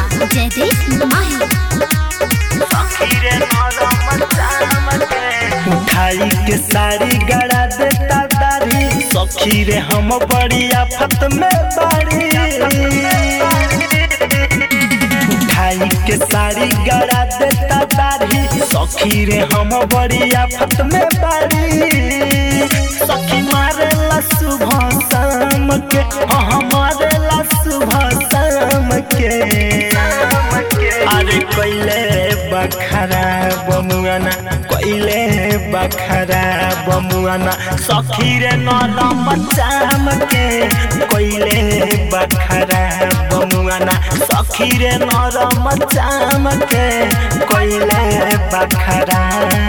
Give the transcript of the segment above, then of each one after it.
जयदीप माही उठाई के साड़ी गड़ा देता दारी सखी रे हम बड़ी आफत में बाड़ी उठाई के साड़ी गड़ा देता दारी सखी रे हम बड़ी आफत में बाड़ी सखी मारे ला सुबह शाम के हाँ हमारे ला सुबह शाम के अरे कोइले बखरा बमुआना कोइले बखरा बमुआना सखी रे नरम चाम के कोइले बखरा बमुआना सखी रे नरम चाम के कोइले बखरा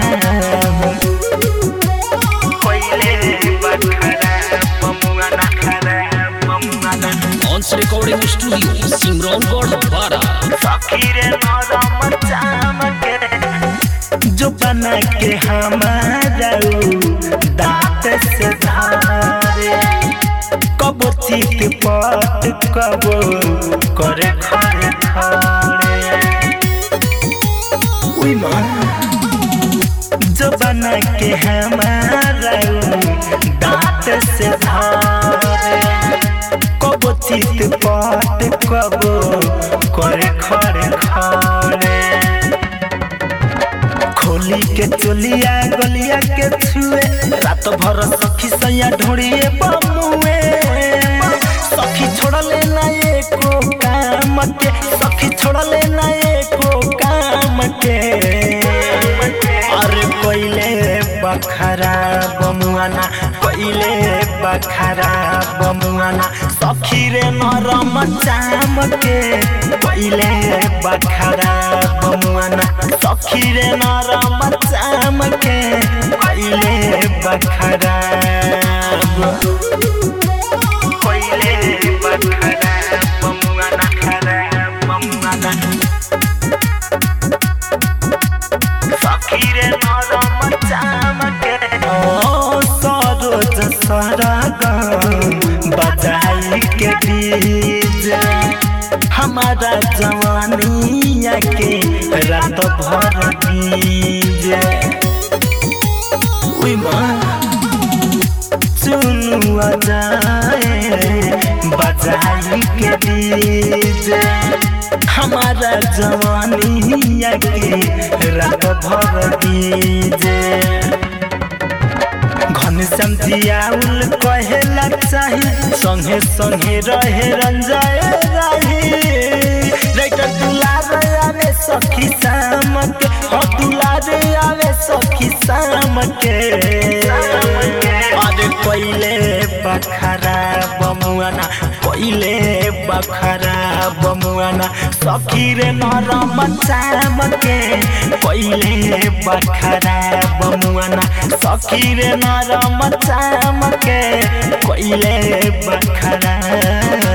कोइले बखरा बमुआना खरा बमुआना ऑन्स रिकॉर्डिंग स्टूडियो सिमरौनगढ़ बारा सखीरे नरम चामके जो बना के हमारा दांत से धारे कब चित पट कब करे खरे खरे उई माँ जो बना के हमारा दांत से धारे कब चित पट कब करे खरे खरे खोली के चोलिया गलिया के छुए रात भर सखी सैया ढोड़िए बमुए सखी छोड़ले ना एको काम के सखी छोड़ले ना एको काम के अरे कोइले बखरा बमुआना कोइले बखरा बमुआना सखी रे नरम चाम के कोइले बखरा बमुआना सखी रे नरम चाम के कोइले बखरा कोइले बखरा बमुआना खरा बमुआना सखीरे नरम चामके ओ सरोज सरगम बजाई के डीजे हमारा जवानिया के रात भर डीजे उई माँ चुनुआ जाए बजाई के डीजे हमारा जवानिया के रात भर डीजे घनश्याम जियाउल कहेला चाही संगे संगे रहे रंजाए राही राइटर दुलार आवे सखी शाम के हो दुलार आवे सखी शाम के अरे कोइले बखरा बमुआना कोइले बखरा बमुआना सखी रे नरम चाम के कोइले बखरा बमुआना सखी रे नरम चाम के कोइले बखरा